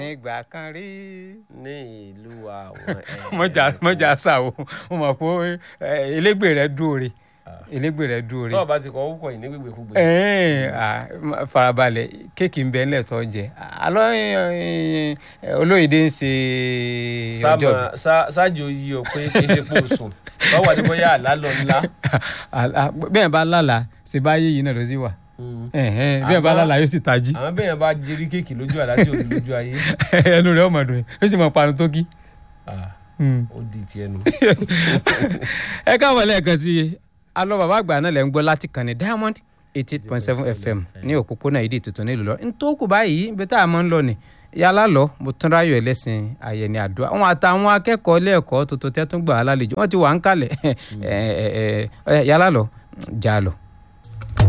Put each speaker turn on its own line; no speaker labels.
ìgbà kan rí.
ní ìlú àwọn
mọ̀jà mọ̀jà sá o mo mọ̀ pé ẹ, elégbè rẹ dúore elégbè rẹ dúore.
tó o bá ti kọ́ orúkọ yìí ní gbègbèkúgbè.
ẹ̀ẹ́n, à, ma- farabalẹ̀ kéèkì ń bẹ ńlẹ̀ tó jẹ alọ́ ẹ, ẹ, olóyèdè ń ṣe ọjọ́
sáàmà sá- ṣáàjò yí ọ pé kì í ṣe pé o sùn lọ́wọ́ àti bóyá àlá lọ ńlá.
bẹ́ẹ̀ bá lálàá ṣe bá yé yìí náà ló sì wà ẹ̀hẹ́n, bẹ́ẹ̀ bá
Àmọ́-
lálàá yóò sì tají
àwọn bẹ́ẹ̀ bá jírí kéèkì lójú àlá tí ò ní lójú ayé
ẹnu rẹ̀ ọmọ dùn yóò sì mọ panu tó kí.
Ah,
Hmm.
ó di tiẹ̀ nu.
ẹ káàbọ̀ lẹ́ẹ̀kan sí i alọ́ bàbá àgbà náà lẹ́ ń gbọ́ láti kàn ní diamond eighty eight point seven fm ní òpópónà ìdí tuntun nílùú lọ ntòkù báyìí ibi tá a máa ń lọ ni yálà lọ mo tún ráyọ̀ ẹlẹ́sìn àyẹ̀ni àdúrà wọn àtàwọn akẹ́kọ̀ọ́ lẹ́ẹ̀kọ́ tuntun tẹ́ tún gbà á lálejò wọ́n ti wà ń kalẹ̀ ẹ ẹ ẹ yálà lọ jà lọ.